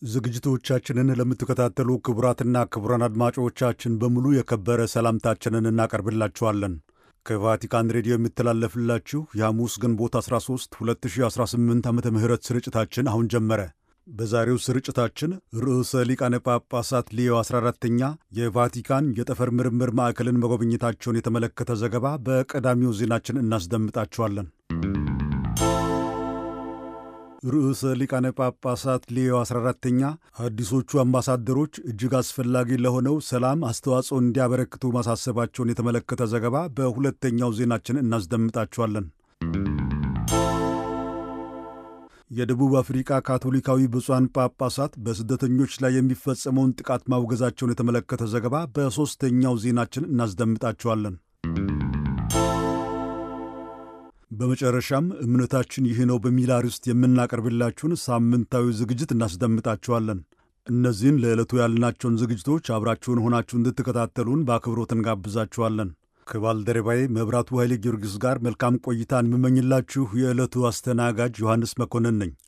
ዝግጅቶቻችንን ለምትከታተሉ ክቡራትና ክቡራን አድማጮቻችን በሙሉ የከበረ ሰላምታችንን እናቀርብላችኋለን። ከቫቲካን ሬዲዮ የሚተላለፍላችሁ የሐሙስ ግንቦት 13 2018 ዓ ም ስርጭታችን አሁን ጀመረ። በዛሬው ስርጭታችን ርዕሰ ሊቃነ ጳጳሳት ሊዮ 14ተኛ የቫቲካን የጠፈር ምርምር ማዕከልን መጎብኘታቸውን የተመለከተ ዘገባ በቀዳሚው ዜናችን እናስደምጣችኋለን። ርዕሰ ሊቃነ ጳጳሳት ሊዮ 14ተኛ አዲሶቹ አምባሳደሮች እጅግ አስፈላጊ ለሆነው ሰላም አስተዋጽኦ እንዲያበረክቱ ማሳሰባቸውን የተመለከተ ዘገባ በሁለተኛው ዜናችን እናስደምጣችኋለን። የደቡብ አፍሪካ ካቶሊካዊ ብፁዓን ጳጳሳት በስደተኞች ላይ የሚፈጸመውን ጥቃት ማውገዛቸውን የተመለከተ ዘገባ በሦስተኛው ዜናችን እናስደምጣችኋለን። በመጨረሻም እምነታችን ይህ ነው በሚል አርዕስት የምናቀርብላችሁን ሳምንታዊ ዝግጅት እናስደምጣችኋለን። እነዚህን ለዕለቱ ያልናቸውን ዝግጅቶች አብራችሁን ሆናችሁ እንድትከታተሉን በአክብሮት እንጋብዛችኋለን። ከባልደረባዬ መብራቱ ኃይሌ ጊዮርጊስ ጋር መልካም ቆይታን የምመኝላችሁ የዕለቱ አስተናጋጅ ዮሐንስ መኮንን ነኝ።